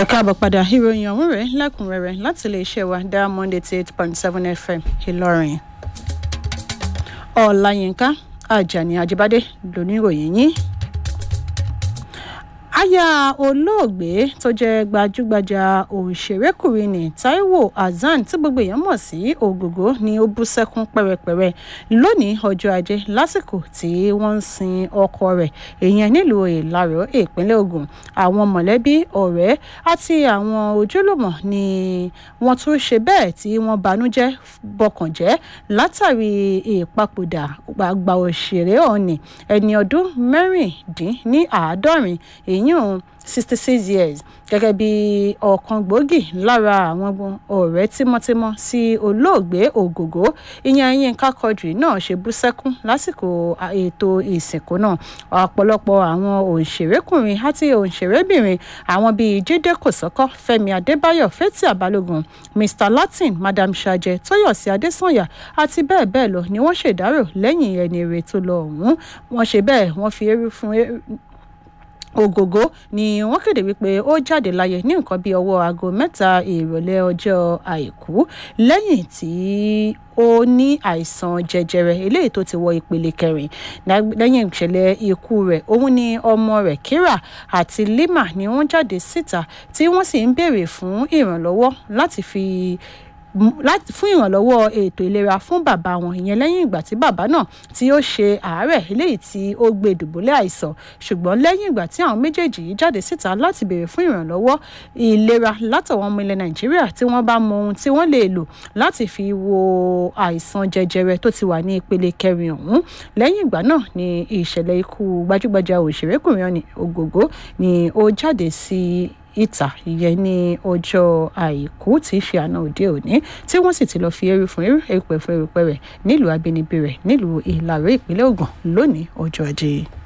ẹ káàbọ̀ padà ìròyìn ọ̀hún rẹ̀ lẹ́kùnrẹ́rẹ́ láti iléeṣẹ́ wa diamond eighty eight point seven fm ìlọrin ọ̀làyínká ajani ajibade lóníròyìn yín aya olóògbé tó jẹ́ gbajúgbajà òṣèrékùnrin ní taiwo hasan tí gbogbo èèyàn mọ̀ sí ògògó ni ó bú sẹ́kún pẹ́rẹpẹ́rẹ lónìí ọjọ́ ajé lásìkò tí wọ́n ń sin ọkọ rẹ̀ èèyàn nílùú ìlaró ìpínlẹ̀ ogun àwọn mọ̀lẹ́bí ọ̀rẹ́ àti àwọn ojúlùmọ̀ ni wọ́n tún ṣe bẹ́ẹ̀ tí wọ́n banújẹ́ bọkànjẹ́ látàrí ìpapòdà àgbà òṣèré ọ̀nì ẹni ọdún mẹ́rìndínláàádọ́rin èyí èyàn sixty six years gẹ́gẹ́ bí ọ̀kan gbòógì lára àwọn ọ̀rẹ́ tímọ́tímọ́ sí olóògbé ògògó ìyẹn yínká quadri náà ṣe bú sẹ́kún lásìkò ètò ìsìnkú náà ọ̀pọ̀lọpọ̀ àwọn òṣèrékùnrin àti òṣèrébìnrin àwọn bíi jíde kòsọ́kọ́ fẹ́mi adébáyọ̀ fẹ́tì àbálògùn mr latin madam sajẹ tóyọ̀sí adésànyà àti bẹ́ẹ̀ bẹ́ẹ̀ lọ ni wọ́n ṣèdárò lẹ́yìn ẹni èrè tó lọ ọ̀hún wọ́n ṣe bẹ́ẹ̀ wọ́n fi eérú fún ògògó ni wọ́n kéde wípé ó jáde láyé ní nǹkan bíi ọwọ́ aago mẹ́ta ìrọ̀lẹ́ ọjọ́ àìkú lẹ́yìn tí ó ní àìsàn jẹjẹrẹ eléyìí tó ti wọ ìpele kẹrin lẹ́yìn ìṣẹ̀lẹ̀ ikú rẹ̀ òun ni ọmọ rẹ̀ kíra àti lima ni wọ́n jáde síta tí wọ́n sì ń béèrè fún ìrànlọ́wọ́ láti fi láti fún ìrànlọ́wọ́ ètò ìlera fún bàbá wọn ìyẹn lẹ́yìn ìgbà tí bàbá náà tí ó ṣe àárẹ̀ eléyìí tí ó gbé dùbúlẹ̀ àìsàn ṣùgbọ́n lẹ́yìn ìgbà tí àwọn méjèèjì yìí jáde síta láti béèrè fún ìrànlọ́wọ́ ìlera látọ̀wọ́n ọmọ ilẹ̀ nàìjíríà tí wọ́n bá mọ ohun tí wọ́n lè lò láti fi wo àìsàn jẹjẹrẹ tó ti wà ní ìpele kẹrin ọ̀hún lẹ́yìn ìgbà náà ni ìṣẹ̀lẹ̀ ikú gbajúgbajà òṣèrékùnrin ògògó ni ó jáde sí ìta ìyẹn ní ọjọ́ àìkú tí í ṣe àná òde òní tí wọ́n sì ti lọ́ọ́ fi eérú fún eérú erùpẹ̀ fún erùpẹ̀ rẹ̀ nílùú abínibí rẹ̀ nílùú ìlàró ìpínlẹ̀ ògùn lónìí ọjọ́ ajé.